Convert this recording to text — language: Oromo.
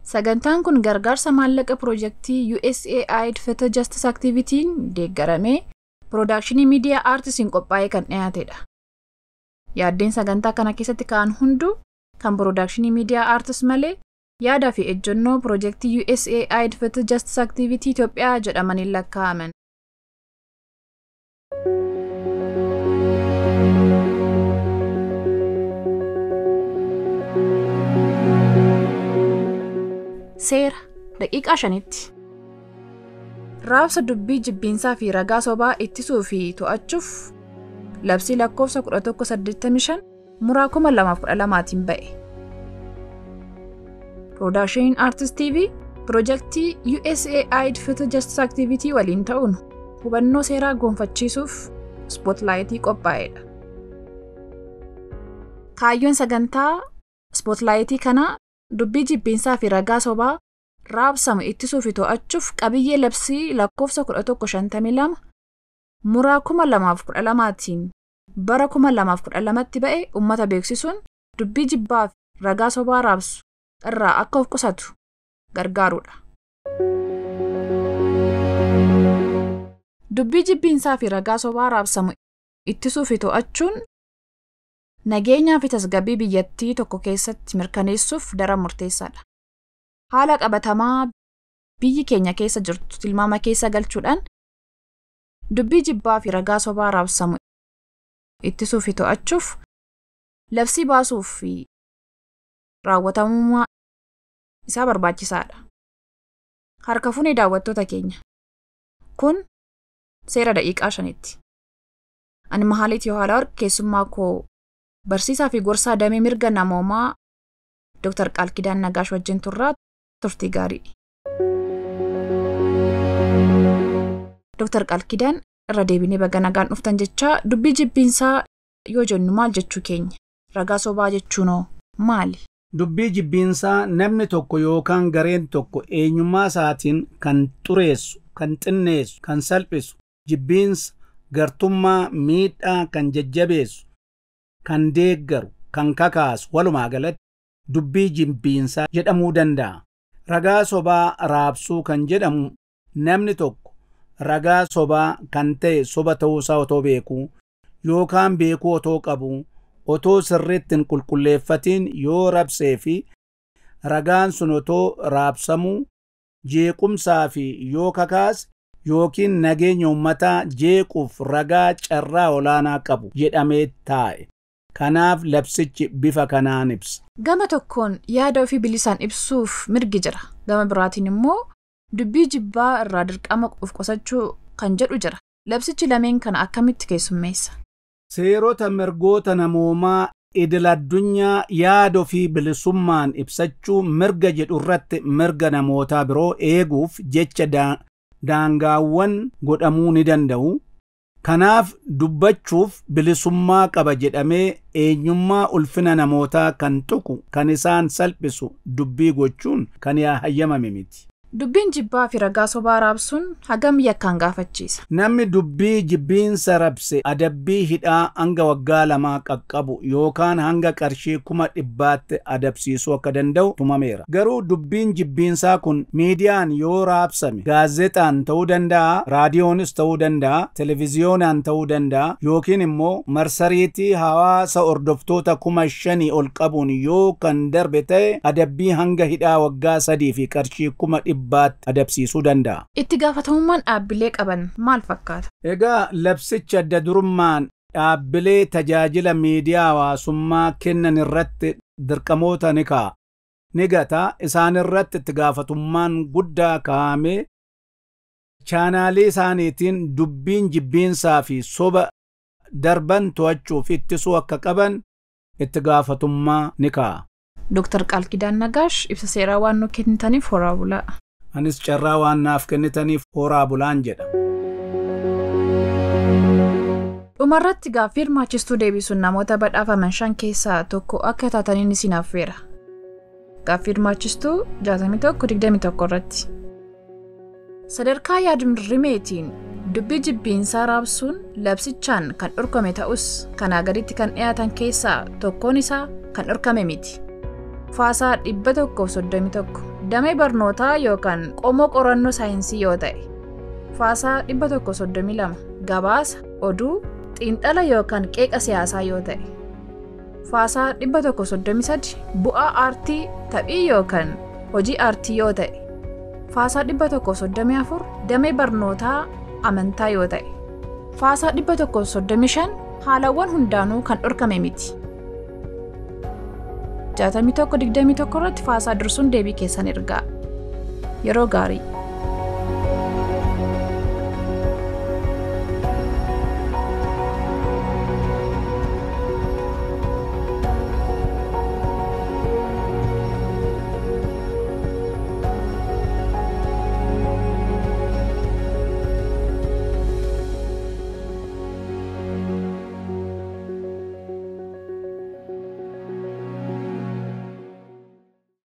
Sagantaan kun gargaarsa maallaqa piroojeektii USAID Feta Justice Activitiin deeggaramee piroodakshinii miidiyaa aartisiin qophaa'ee kan dhiyaatedha. Yaaddeen sagantaa kana keessatti ka'an hunduu kan piroodakshinii miidiyaa aartis malee yaadaa fi ejjennoo piroojeektii USAID Feta Justice Activity Itoophiyaa jedhamaniin lakkaa'aman. Seera daqiiqaa shanitti. Raabsa dubbii jibbiinsaa fi ragaa sobaa ittisuu fi to'achuuf labsii lakkoofsa 1185 muraa 2012tiin ba'e. Piroodaakshiniin Aartist TV piroojeektii USAID Feta Justice Activity waliin ta'uun hubannoo seeraa goonfachiisuuf ispootilaayitii qophaa'edha. Kaayyoon sagantaa ispootilaayitii kanaa dubbii jibbiinsaa fi ragaa sobaa raabsamu ittisuu fi to'achuuf qabiyyee labsii lakkoofsa 1152 muraa 2012tiin bara 2012tti ba'e uummata beeksisuun dubbii jibbaa fi ragaa sobaa raabsu irraa akka of qusatu gargaarudha. Dubbii jibbiinsaa fi ragaa sobaa raabsamu ittisuu fi to'achuun nageenyaa fi tasgabbii biyyattii tokko keessatti mirkaneessuuf daran murteessaadha. Haala qabatamaa biyyi keenya keessa jirtu tilmaama keessa galchuudhaan dubbii jibbaa fi ragaa sobaa raabsamu ittisuu fi to'achuuf labsii baasuu fi raawwatamummaa isaa barbaachisaadha. Harka fuunee daawwattoota keenya. Kun seera daqiiqaa shanitti. Ani Mahaaliit Yohaalawarq keessummaa koo barsiisaa fi gorsaa damee mirga namoomaa Dr. Qaalkidaan Nagaash wajjin turraa turtii gaarii. Dr. Qaalkidaan irra deebinee baga nagaan dhuftan jechaa dubbii jibbiinsaa yoo jennu maal jechuu keenya? Ragaa sobaa jechuunoo maali? Dubbii jibbiinsaa namni tokko yookaan gareen tokko eenyummaa isaatiin kan xureessu, kan xinneessu, kan salphisu, jibbiinsa, gartummaa, miidhaa kan jajjabeessu, kan deeggaru, kan kakaasu walumaa galatti dubbii jibbiinsaa jedhamuu danda'a. Ragaa sobaa raabsuu kan jedhamu namni tokko ragaa sobaa kan ta'e soba ta'uusaa otoo beekuu yookaan beekuu otoo qabuu otoo sirriitti hin qulqulleeffatiin yoo rabsee fi ragaan sun otoo raabsamuu jeequmsaa fi yoo kakaase yookiin nageenya uummataa jeequuf ragaa carraa olaanaa qabu jedhamee taa'e. Kanaaf labsichi bifa kanaan ibsa. Gama tokkoon yaada ofii bilisaan ibsuuf mirgi jira. Gama biraatiin immoo dubbii jibbaa irraa dirqama of qusachuu kan jedhu jira. Labsichi lameen kana akkamitti keessummeessa? Seerota mirgoota namoomaa idil addunyaa yaada ofii bilisummaan ibsachuu mirga jedhu irratti mirga namootaa biroo eeguuf jecha daangaawwan godhamuu ni danda'u. Kanaaf dubbachuuf bilisummaa qaba jedhamee eenyummaa ulfina namootaa kan tuqu kan isaan salphisu dubbii gochuun kan hayyamame miti. Dubbiin jibbaa fi ragaa sobaa raabsuun hagam yakkaan gaafachiisa. Namni dubbii jibbiinsa rabse adabbii hidhaa hanga waggaa lamaa qaqqabu yookaan hanga qarshii kuma dhibbaatti adabsiisuu akka danda'u tumameera. Garuu dubbiin jibbiinsaa kun miidiyaan yoo raabsame gaazexaan ta'uu danda'a, raadiyoonis ta'uu danda'a, televiziyoonaan ta'uu danda'a yookiin immoo marsariitii hawaasa hordoftoota kuma shanii ol qabuun yoo kan darbe ta'e adabbii hanga hidhaa waggaa sadii fi qarshii kuma dhibbaatti adabsiisuu danda'a. Itti gaafatamummaan dhaabbilee qaban maal fakkaata? Egaa labsichi adda durummaan dhaabbilee tajaajila miidiyaa hawaasummaa kennan irratti dirqamoota ni kaa'a. Ni gata isaan irratti itti gaafatummaan guddaa kaa'amee chaanaalii isaaniitiin dubbiin jibbiinsaa fi soba darban to'achuuf ittisuu akka qaban itti gaafatummaa ni kaa'a. Dooktar Qaalkidaan Nagaash ibsa seeraa waan nu kennitaniif horaa bulaa. Anis carraa waan naaf kennitaniif horaa bulaan jedha. Dhumarratti gaaffii hirmaachistuu deebisuun namoota badhaafaman shan keessaa tokko akka taataniin isin affeera. Gaaffii hirmaachistuu 61-21 irratti. Sadarkaa yaadrimeetiin dubbii jibbiinsaa raabsuun labsichaan kan dhorkame ta'us kanaa gaditti kan dhiyaatan keessaa tokkoon isaa kan dhorkame miti. Faasaa dhibba tokkoof soddomii tokko damee barnootaa yookaan qomoo qorannoo saayinsii yoo ta'e. Faasaa dhibba tokko soddomii lama gabaasa oduu xiinxala yookaan qeeqa siyaasaa yoo ta'e. Faasaa dhibba tokko soddomii sadi bu'aa aartii taphii yookaan hojii aartii yoo ta'e. Faasaa dhibba tokko soddomii afur damee barnootaa amantaa yoo ta'e. Faasaa dhibba tokko soddomii shan haalawwan hundaanuu kan dhorkame miti. jaatamii tokko digdamii tokko irratti faasaa dursuun deebii keessan ergaa yeroo gaarii